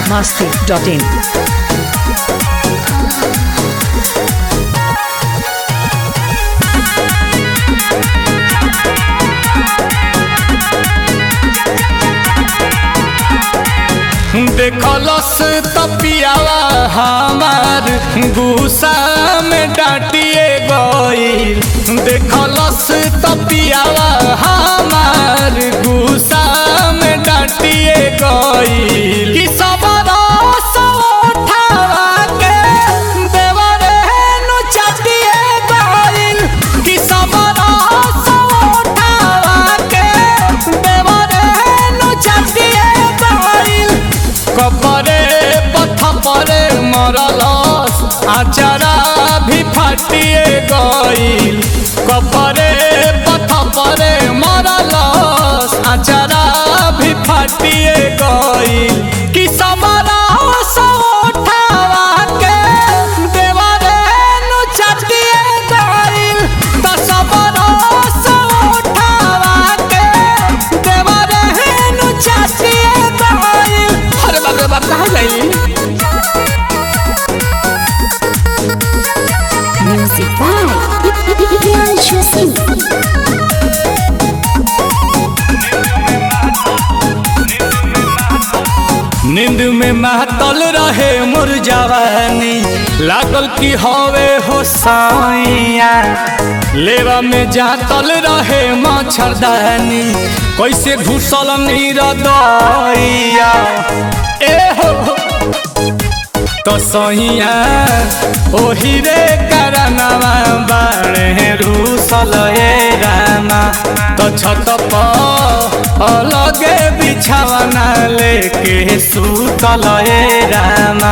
biharmasti.in देखलस तपियावा हमार गुस्सा में डांटिए गईल देखलस तपियावा हमार गुस्सा में डांटिए गईल कि सब रस उठावा के देवरे नु चाटिए गईल कि सब रस उठावा के देवरे नु चाटिए गईल कपरे पथ परे मरलस आचारा भी फाटिए गईल कपरे पथ परे मरलस आचारा भी फाटिए गईल कि समरा उठावा के देवरे नु चाटिए गईल त समरा उठावा के देवरे नु चाटिए गईल अरे बाप रे बाप कहाँ गई Music by Priyanshu Singh. नींद में महतल रहे मोर जवानी लागल की हवे हो साइया लेवा में जातल रहे मच्छरदानी कैसे घुसल नीर दैया ए हो हो। तो सहिया ओही रे करनवा बाणे रूसल ए रामा तो छत पर अलगे बिछावना लेके सुतल ए रामा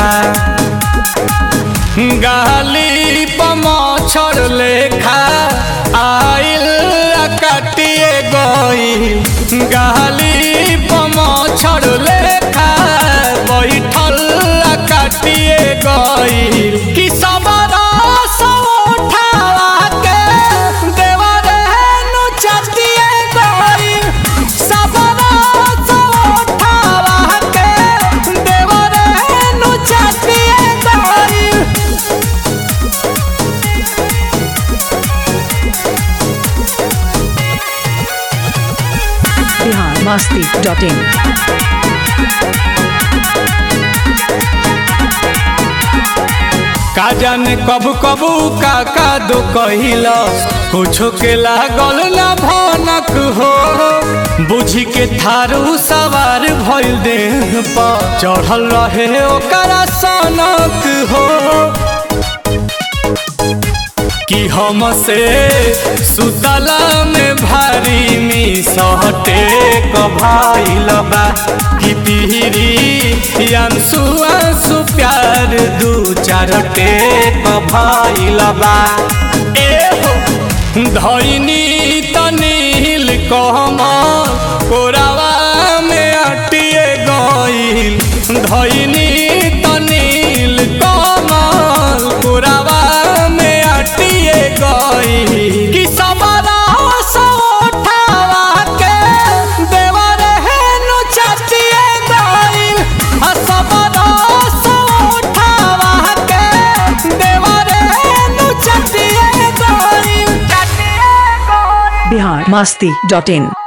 गाली पमछर लेखा आइल कटिए गई गाली पमछर लेखा बैठल कटिए गई कि सबरा उठावा के देवरे नु चटिए गई सबरा उठावा के देवरे नु चटिए गई biharmasti.in का जाने कब कबू का का दो कहिला कुछो के लागल ना भनक हो बुझी के थारू सवार भइल देह पर चढ़ल रहे ओकरा सनक हो कि हमसे सुतला में भारी मी सहटे कभाइल बा कि पीरी अंसु अंसु प्यार दू चार टेक भइल बा ए हो धैनी तनील कहम कोरावा में अटिए गईल धैनी तनील कमल कोरावा में अटिए गईल कि सबरा उठावा के देवरे नु चाटिए गईल आ सबरा उठावा के देवरे नु चाटिए गईल चाटिए गईल biharmasti.in